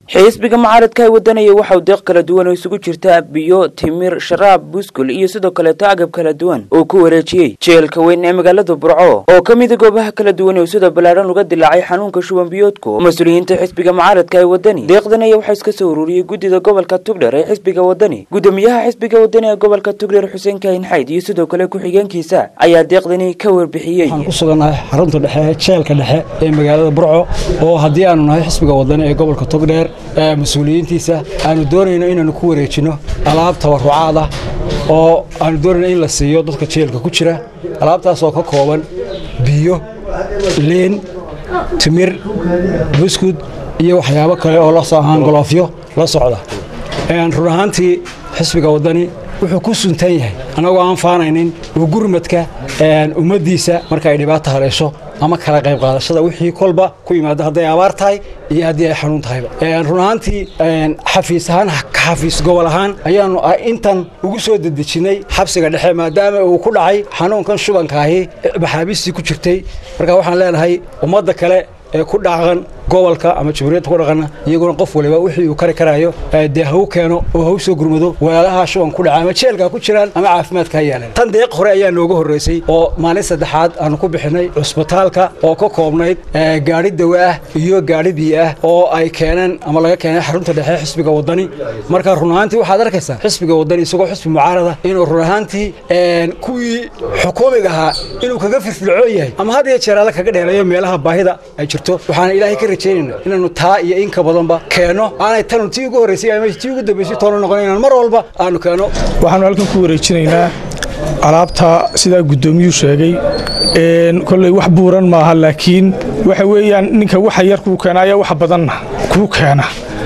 xisbiga mucaaradka ay wadanaya waxauu deeq kala duwan oo isugu jirta biyo timir sharaab buskul iyo sidoo kaleeto agab kala duwan uu ku wareejiyey jeelka weyn ee magaalada burco oo ka mida goobaha kala duwan ee sida ballaadhan uga dilaacay xanuunka shuban biyoodku mas-uuliyiinta xisbiga mucaaradka ee wadani deeqdan ayaa waxaa iska soo ururiyey guddida gobolka tugdher ee xisbiga wadani guddoomiyaha xisbiga wadani ee gobolka tugdher xuseen kaahin xayd iyo sidoo kale ku-xigeenkiisa ayaa deeqdani ka warbixiyey waxaan ku sugannahay xarunta dhexe jeelka dhexe ee magaalada burco oo haddii aanu nahay xisbiga wadani ee gobolka togdheer mas-uuliyiintiisa aanu doonayno inaanu ku wareejinno alaab tabarucaad ah oo aanu doonayno in la siiyo dadka jeelka ku jira alaabtaas oo ka kooban biyo liin timir buskud iyo waxyaabo kale oo la soo ahaan goloofyo la socda run ahaantii xisbiga wadani wuxuu ku suntan yahay annagoo aan faanaynin uu gurmadka ummaddiisa marka ay dhibaata haleesho ama kala qayb qaadashada wixii kolba ku yimaado hadday abaar tahay iyo haddii ay xanuun tahayba run ahaantii xafiis ahaan xafiis gobol ahaan ayaannu intan ugu soo dedejinnay xabsiga dhexe maadaama uu ku dhacay xanuunkan shubankaahi maxaabiistii ku jirtay marka waxaan leenahay ummadda kale ee ku dhaqan gobolka ama jamhuuriyadda ku dhaqana iyaguna qof waliba wixii uu kari karaayo dee hagu keeno oo hagu soo gurmado walaalaha shuban ku dhaca ama jeelka ku jiraan ama caafimaadka ha yaaleen tan deeq hore ayaa nooga horraysay oo maalin saddexaad aanu ku bixinay cusbitaalka oo ka koobnayd gaadhi dawa ah iyo gaadhi biyo ah oo ay keeneen ama laga keenay xarunta dhexe xisbiga wadani marka run ahaantii waxaad arkaysaa xisbiga wadani isagoo xisbi mucaarada inuu run ahaantii kuwii xukuumiga ahaa inuu kaga firfircoon yahay ama had iyo jeer alle kaga dheereeyo meelaha baahida ay jirto waxaana ilaahay ka rajaynayna inaannu taa iyo inka badanba keenno aanay tanu tii ugu horraysay ama tii ugu dambaysay toona noqon inaan mar walba aanu keenno waxaanu halkan ku wareejinaynaa alaabta sidaa guddoomiyuu sheegay kolley wax buuran maaha laakiin waxa weeyaan ninka waxa yar kuu keena ayaa wax badanna kuu keena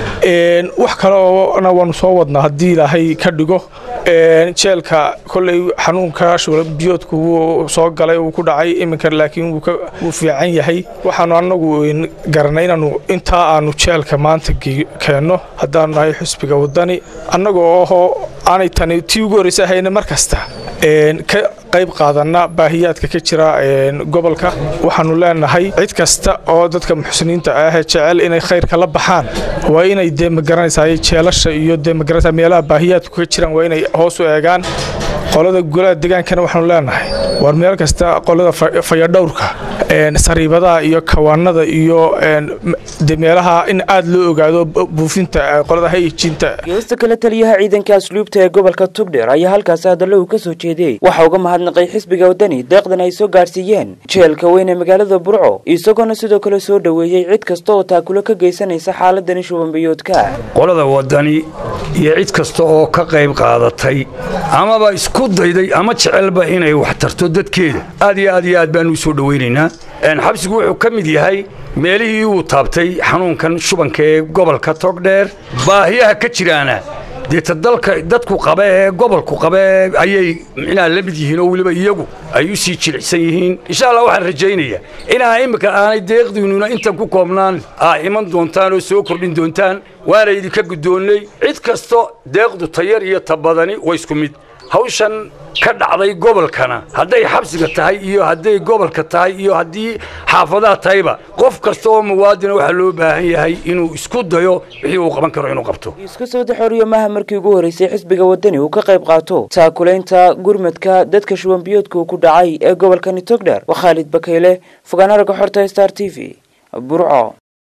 wax kale oona waannu soo wadnaa haddii ilaahay ka dhigo jeelka kolley xanuunka shubalbiyoodku wuu soo galay uu ku dhacay iminka laakiin wuu fiican yahay waxaanu annagu garanay inaannu intaa aannu jeelka maanta keenno haddaanu nahay xusbiga wadani annagoo ahoo aanay tani tii ugu horraysa ahayna mar kasta ka qayb qaadanna baahiyaadka ka jira gobolka waxaannu leenahay cid kasta oo dadka muxsiniinta ah jecel inay khayrka la baxaan waa inay dee magaranaysaa jeelasha iyo dee magaranaysaa meelaha baahiyaadku ka jiraan waa inay hoos u eegaan qolada golaha degaankana waxaanu leenahay war meel kasta qolada fayadhowrka sariibadaha iyo kawaanada iyo de meelaha in aad loo ogaado buufinta qolada hayijinta geesta kale taliyaha ciidanka asluubta ee gobolka tugdheer ayaa halkaasi hadallo uu ka soo jeediyey waxaa uga mahadnaqay xisbiga wadani deeqdan ay soo gaadhsiiyeen jeelka weyn ee magaalada burco isagoona sidoo kale soo dhoweeyey cid kasta oo taakulo ka geysanaysa xaaladani shubanbiyoodka qolada wadani iyo cid kasta oo ka qayb qaadatay amaba isku dayday ama jecelba inay wax tarto dadkeeda aad iyo aad iyo aad baanu u soo dhowaynaynaa xabsigu wuxuu ka mid yahay meelihii uu taabtay xanuunkan shubanka ee gobolka togdheer baahiyaha ka jiraana deeta dalka dadku qaba ee gobolku qaba ayay micnaha la mid yihiin oo weliba iyagu ay u sii jilicsan yihiin insha allah waxaan rajaynayaa inaa imminka aanay deeqdiinnuna intan ku koobnaan aa iman doontaan oo soo kordhin doontaan waana idinka guddoonnay cid kasto deeqdu tayar iyo ta badani waa isku mid hawshan ka dhacday gobolkana hadday xabsiga tahay iyo hadday gobolka tahay iyo haddii xaafadaha tahayba qof kasta oo muwaadina waxaa loo baahan yahay inuu isku dayo wixii uu qaban karo inuu qabto isku soo daxoriyo maaha markii ugu horraysay xisbiga wadani uu ka qayb qaato taakulaynta gurmadka dadka shubanbiyoodka uu ku dhacay ee gobolkani togdher waa khaalid bakayle fogaanaraga xorta star t v burco